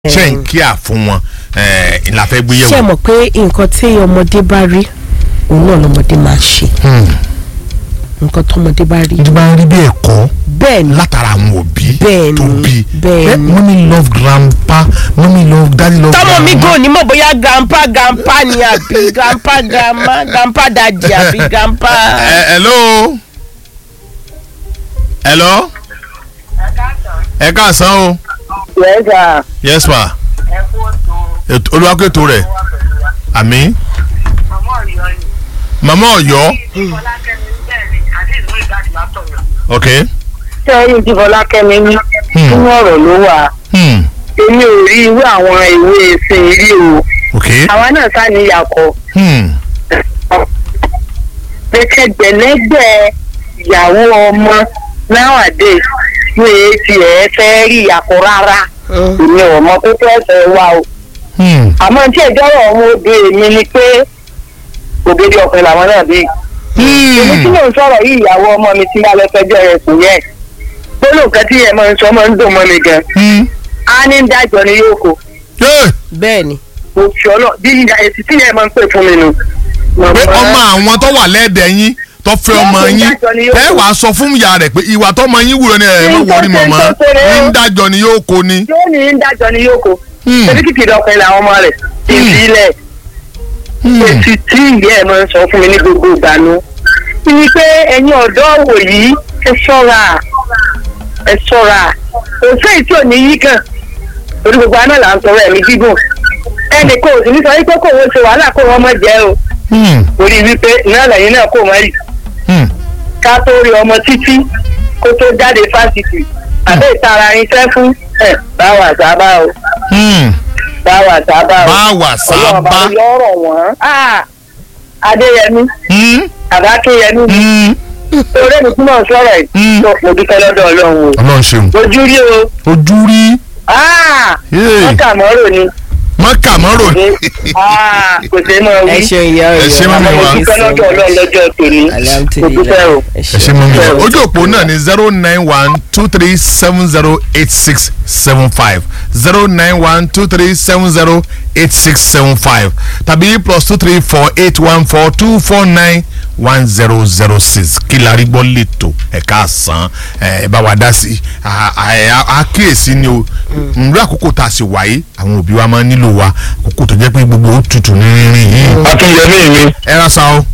ṣe ń kíà fún wọn ìlà fẹ́ gbé ṣé ẹ yẹ̀wò. mọ̀ pé nǹkan tí ọmọdé bá rí òun náà lọmọdé máa ṣe nǹkan tọmọdé bá rí tó bá ń rí bí ẹ̀kọ́ bẹ́ẹ̀ ni látara àwọn òbí Bẹ́ẹ̀ni, tó bí bẹ́ẹ̀ni. Eh, mommy love grandpa mommy love daddy love tọmọ mi grandma. gò ní mọ̀ bóyá grandpa grandpa ni àbí grandpa grandma grandpa dadi àbí grandpa. Eh, hello hello ẹ káàsán o yẹ́sà yes ma Ètò- olùwàkẹ́tò rẹ̀ àmì màmá ọ̀yọ́ ok sẹ́yìn tí fọlákẹ́mi ní Hmm. nínú ọ̀rọ̀ ló wà hmm. èmi ò rí irú àwọn ìwé ìsìn rí o ok àwa náà sá ní ìyàkọ̀ hmm. gbẹkẹgbẹlẹgbẹ ìyàwó ọmọ nowadays ní èsì ẹ fẹ́ rí ìyàkọ̀ rárá èmi ò mọ kókó ẹsẹ̀ wa o Hmm. àmọ́ tí ẹjọ́ rọ̀ ọmọ òde mi ni pé ògèdè ọ̀pẹ làwọn náà bí èmi tí Hmm. mò ń sọ̀rọ̀ yìí ìyàwó ọmọ mi tí bá lọ fẹjọ́ rẹ̀ sùn yẹn gbólóhùn kan tí yẹn máa ń sọ máa ń dùn mọ́ mi gan Hmm. á ní ń dájọ́ ni yóò kó Yeah. bẹ́ẹ̀ ni mo fi ọlọ bí ìyá èsì tí yẹn máa ń pè fún mi nù. pé ọmọ àwọn tó wà lẹ́ẹ̀dẹ̀ yín tó fẹ́ ọmọ Yóò yín dájọ́ ni yóò ẹ kó. wàá sọ fún ìyá rẹ̀ pé ìwà tọmọ yín wúro ni ẹ má Ní wọrí tó ṣe mọ̀mọ́ tó ṣe rẹ̀ o. ń dájọ́ ni yóò kó ni. yóò ní ń dájọ́ ni yóò kó. Hmm. ṣebí kìkì dọ̀pẹ́ làwọn ọmọ rẹ̀ ti Hmm. fi ilẹ̀. Hmm. èsì tí ìyá ẹ̀ máa ń sọ fún mi ní gbogbo ìgbà nu. ní pé ẹ̀yin ọ̀dọ́ wò yìí ẹ ṣọ́ra ẹ ṣọ́ra òṣèlú tí ò ní yí kàn torí gbogbo aná là ń sọ̀rọ̀ ẹ̀mí gígùn ẹnì kò sì ní sọ wípé kò wọ́n ṣe wàhálà kó wọ́n mọ̀ jẹ́ o Hmm. torí wípé náà lẹ́yìn náà kò mọ̀ rí Hmm. ká tó rí ọmọ títí kó tó jáde fásitì àbẹ́ ìtara irinṣẹ́ fún ẹ̀ báwa sábà o Hmm. báwa sábà o Báwa sábà. ọlọ́run bá yọ̀rọ̀ wọ́n Ah, adéyẹmí Hmm. àbákéyẹmí Hmm. torí èmi tí mò ń sọ̀rọ̀ yìí Hmm. tó mo dúpẹ́ lọ́dọ̀ ọlọ́run o ọlọ́run ṣeun ojú rí o ojú rí Ah, Yay. wọ́n kà mọ́rò ni mọ́kà mọ́rò Ah, kò sí mọ́ ẹ wí ṣe ìyá Ẹ ṣe ọyọ mọ́mí àmọ́ mo wa. dúpẹ́ lọ́dọ̀ ọlọ́run lọ́jọ́ tòní mo dúpẹ́ o. ẹ ẹ ṣe mọ́ mi Bẹ́ẹ̀ o. ojú òpó náà ni zero nine one two three seven zero eight six seven five zero nine one two three seven zero eight six seven five tàbí plus two three four eight one four two four nine one zero zero six kí la rí gbọ́ lẹ́tọ̀ ẹ̀ka àsán ẹ̀ bá wa dá sí àkíyèsí ni o nrú àkókò tá a sì wáyé àwọn òbí wa máa ń nílò wa àkókò tó jẹ́ pé gbogbo ó tutù ní rírìn yìí akínyẹmí mi ẹ ra sa o.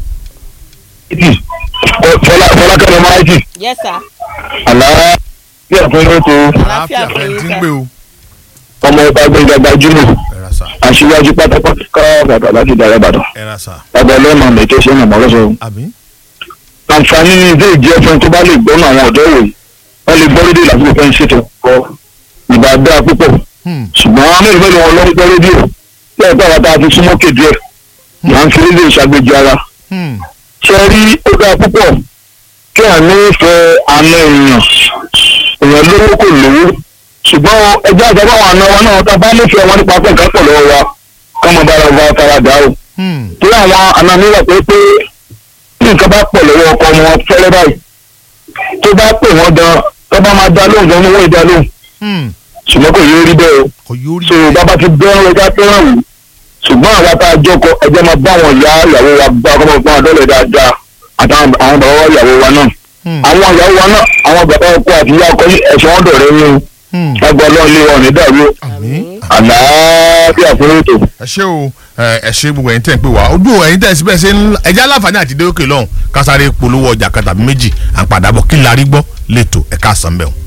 fọlá fọlákẹ́mi máìtì yes sir àlá bí ẹ̀fọn ló tó àlàáfíà fún fẹ́ yín tí ń sir. gbé o. ọmọ ọba gbẹgbẹgbẹ jùlọ ẹ ra sa aṣíwájú pátápátá ká bàbá láti dára ìbàdàn ẹ ra sa bàbá ọlọ́mọ mẹ́kẹ́ ṣe ń mọ̀ lọ́sọ̀ àbí. àǹfààní ní ilé ìjẹ́ fún tó bá lè gbọ́nà àwọn ọ̀dọ́ wòye wọ́n lè gbọ́ rédíò lásìkò fẹ́ ń ṣètò ọkọ̀ ìgbà dáa púpọ̀ Hmm. ṣùgbọ́n àwọn mẹ́rin mẹ́rin wọn lọ ń gbọ́ rédíò tí ẹ̀ka wa tá a ti súnmọ́ kéde ẹ̀ là ń fi rédíò ṣàgbéjì ara Hmm. ṣe rí ó dáa púpọ̀ kí à ní fẹ́ àna èèyàn èèyàn lówó kò lówó ṣùgbọ́n ẹjọ́ àgbà àwọn àna wa náà tá a bá nífẹ̀ẹ́ wọn nípa pé nǹkan pọ̀ lọ́wọ́ wa ká mọ bára wa fara dà o Hmm. tí àwọn àna mi wà pé pé tí nǹkan bá pọ̀ lọ́wọ́ ọkọ wọn fẹ́rẹ́ báyìí tó bá pè wọ́n gan tó bá máa dá lóhùn gan wọ́n dá lóhùn Hmm. ṣùgbọ́n kò yóò rí bẹ́ẹ̀ o kò yóò rí so bàbá ti bẹ́ẹ̀ ẹja fẹ́ràn wò ṣùgbọ́n àwa tá a jọkọ ẹjẹ́ máa bá àwọn ìyá ìyàwó wa bá ọkọ máa gbọ́n àdọ́lẹ̀ dáadáa àtàwọn àwọn bàbá wa ìyàwó wa náà Hmm. àwọn ìyàwó wa náà àwọn bàbá ọkọ àti ìyá ọkọ ní ẹ̀sìn wọn dọ̀rẹ́ yín Hmm. o lágbà ọlọ́run lé wọn ní dàrú àmín àlàáfíà fún ètò. ẹ ṣé o ẹ ẹ ṣé gbogbo ẹ̀yin tẹ́ ń pè wá ojú ẹ̀yin tẹ́ ẹ síbẹ̀ ṣe ń ẹjẹ aláǹfààní àti dé òkè lọ́hùn kásáré polówó ọjà kan tàbí méjì à ń padà bọ̀ kí la rí gbọ́ lẹ́tọ̀ ẹ̀ka àsánbẹ̀ o.